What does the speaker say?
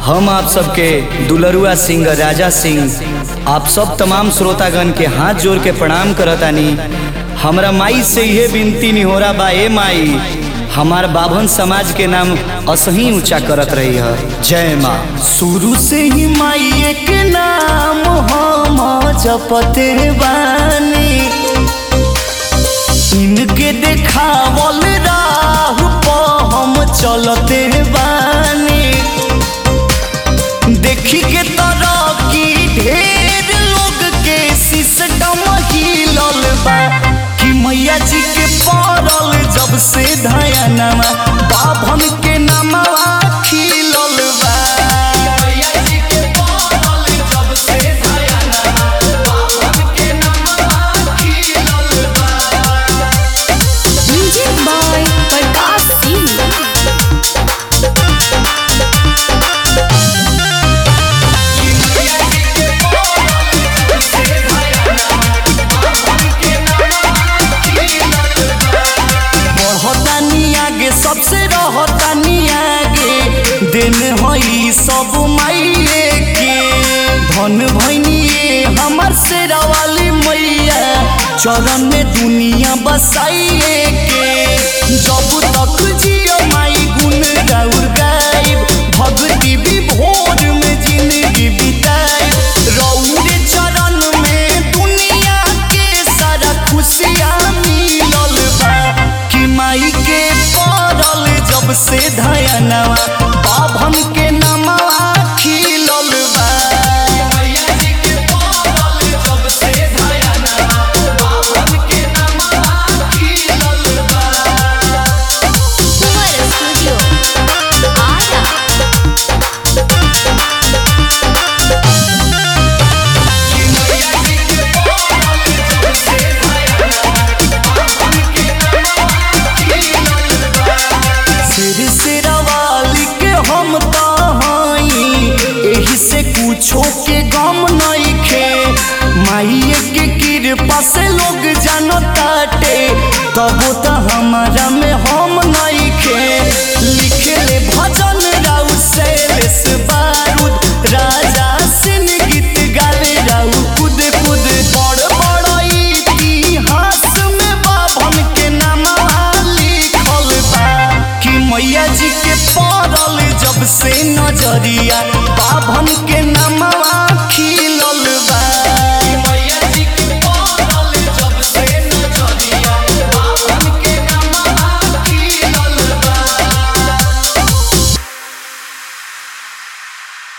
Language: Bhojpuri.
हम आप सबके दुलरुआ सिंह राजा सिंह आप सब तमाम श्रोतागण के हाथ जोड़ के प्रणाम करतानी हमरा माई से यह विनती निहोरा बा ए माई हमार बाभन समाज के नाम असही ऊंचा करत रही है जय माँ शुरू से ही माई एक नाम हम जपते बानी इनके देखावल राह प हम चलते बानी देखी के तरह की ढेर लोग के सिस्टम हिलल बा कि मैया जी के पड़ल जब से धयनमा बाभन के नामवा खिलल बा मैया जी के पड़ल जब से धयनमा बाभन के नामवा खिलल बा म्यूजिक बाय प्रकाश सिंह बढ़तानी आगे सबसे रहतानी आगे दिन हई सब माइए के धन भैनिए हमर से वाली मैया चरण में दुनिया बसाइए के जब तक जियो माई गुण गाउर गाइब भक्ति भी भोर में जिंदगी बिताई रौरे चरण में दुनिया के सारा खुशियाँ मिलल बा कि माई के पड़ल जब से धयनवा बाभन के नमवा खिलल बा मैया जी के पड़ल जब से धयनवा बाभन के नमवा खिलल बा कुंवर स्टूडियो आरा सिर सिरवाली के हम तहाई एही से कुछो के गम नइखे माइये के कृपा से लोग जानताटे तबो त हमारा में हम नइखे लिखले भजन राउ शैलेश बारूद राजा सिंह गीत गावे राउ खुद खुद बड़ बड़ इतिहास में बाभन के नामवा लिखल बा कि मैया जी के पड़ल जब से नजरिया